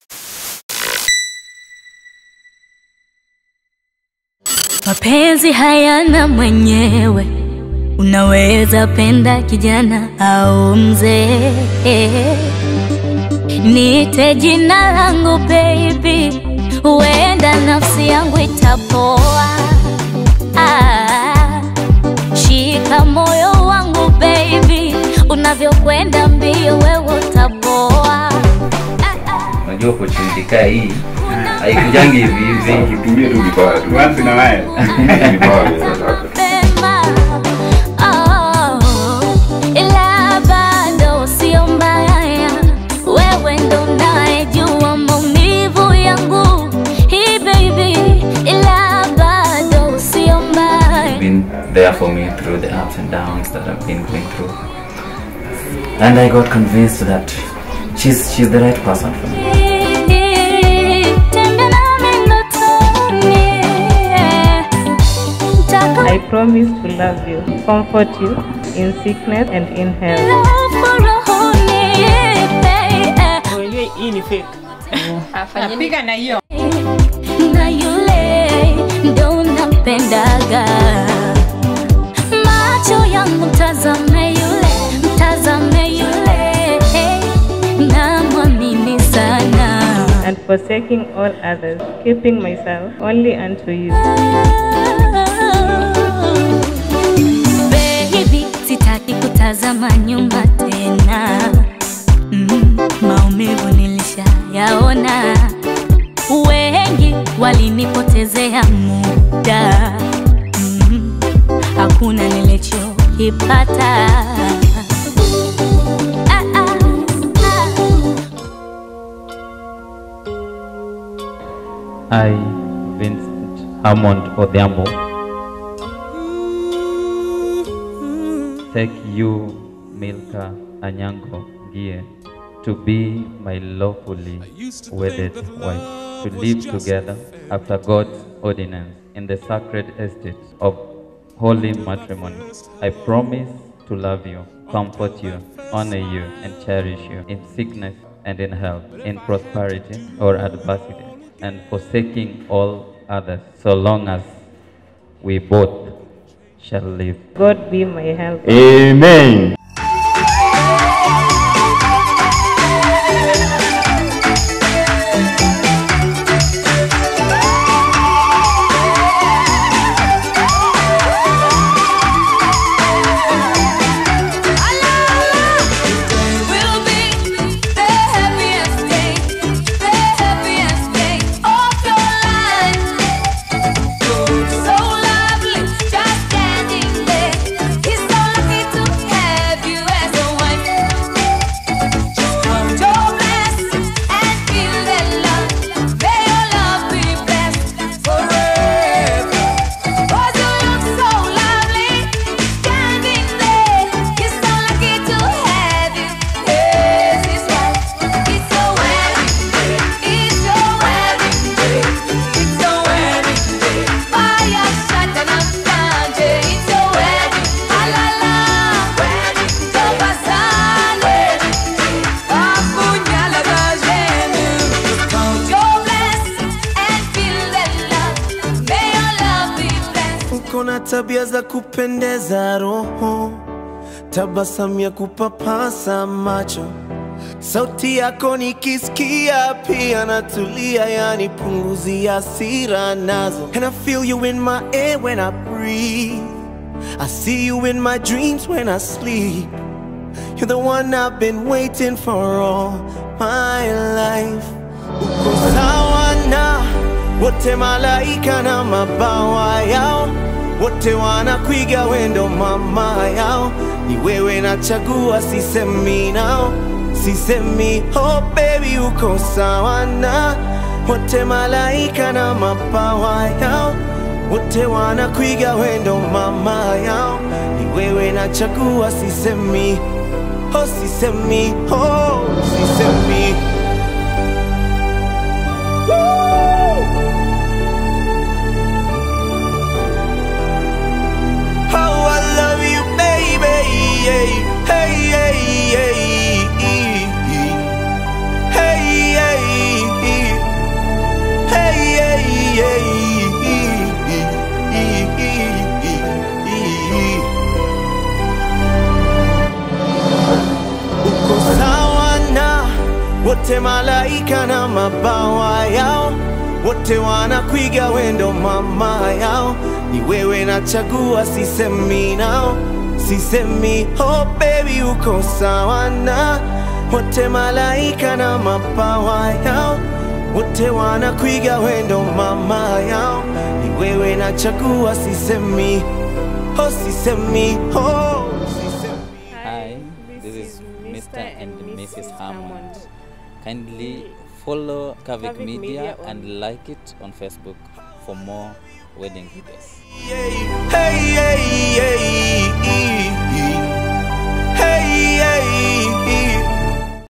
Mapenzi hayana mwenyewe, unaweza penda kijana au mzee. Niite jina langu baby, huenda nafsi yangu itapoa. Ah, shika moyo wangu baby, unavyokwenda mbio wewe utapoa. Ah, ah, Unajua opportunity kaa hii haikujangi hivi hivi. Kitumie tu vipawa tu. Once in a while. Vipawa vinataka. mapema. Oh, ila bado sio mbaya, wewe ndo unayejua maumivu yangu hii baby, ila bado sio mbaya. been there for me through the ups and downs that I've been going through. And I got convinced that she's she's the right person for me. Tembea nami ndotoni, Nitakupa I promise to love you, comfort you in sickness and in health. rohoni, baby. Unajua hii ni fake. Napiga na hiyo. na yule ndo nampendaga. Macho yangu mtazame yule, mtazame yule, namwamini sana. And forsaking all others, keeping myself only unto you. Baby, sitaki kutazama nyuma tena. Mm, maumivu nilishayaona, wengi walinipotezea muda. Mm, hakuna nilichokipata. Ah, ah, ah. I, Vincent Hammond Odhiambo, take you, Milka Anyango Gie, to be my lawfully wedded wife, to live together after God's ordinance in the sacred estate of holy matrimony. I promise to love you, comfort you, honor you, and cherish you in sickness and in health, in prosperity or adversity, and forsaking all others, so long as we both shall live. God be my help. Amen. will be the happiest day, the happiest day of your life. You're so lovely, just standing there. He's so lucky to have you as a wife. Just count your blessings and feel that love. May your love be blessed forever. 'Cause you look so lovely, standing there. He's so lucky to have you as his wife. It's a wedding day. It's a wedding day. It's a wedding day. Fire shutting up Sunday. It's a wedding. Ah la la. Wedding. Tobazan. Wedding day. Apuñala da gênio. Count your blessings and feel that love. May your love be blessed. uko na tabia za kupendeza roho, tabasamu ya kupapasa macho, sauti yako nikisikia pia natulia, yani punguzi hasira nazo. And I feel you in my air when I breathe, I see you in my dreams when I sleep. You're the one I've been waiting for all my life. Uko sawa na wote malaika na mabawa yao, wote wanakwiga wendo mama yao. Ni wewe nachagua, sisemi nao, sisemi oh baby, uko sawa na wote malaika na mabawa yao, wote wanakwiga wendo mama yao. Ni wewe nachagua, sisemi oh, sisemi oh, sisemi How I love you, baby. Hey, hey, hey, hey. Hey, hey, wote malaika na mabawa yao, wote wanakwiga wendo mama yao, ni wewe nachagua, sisemi nao, sisemi oh baby, uko sawa na wote malaika na mabawa yao, wote wanakwiga wendo mama yao, ni wewe nachagua, sisemi oh, sisemi oh, sisemi Hi, this is Mr. and Mrs. Hammond. Kindly follow Kavik Kavik Media Media on- and like it on Facebook for more wedding videos. Hey, hey, hey, hey, hey, hey.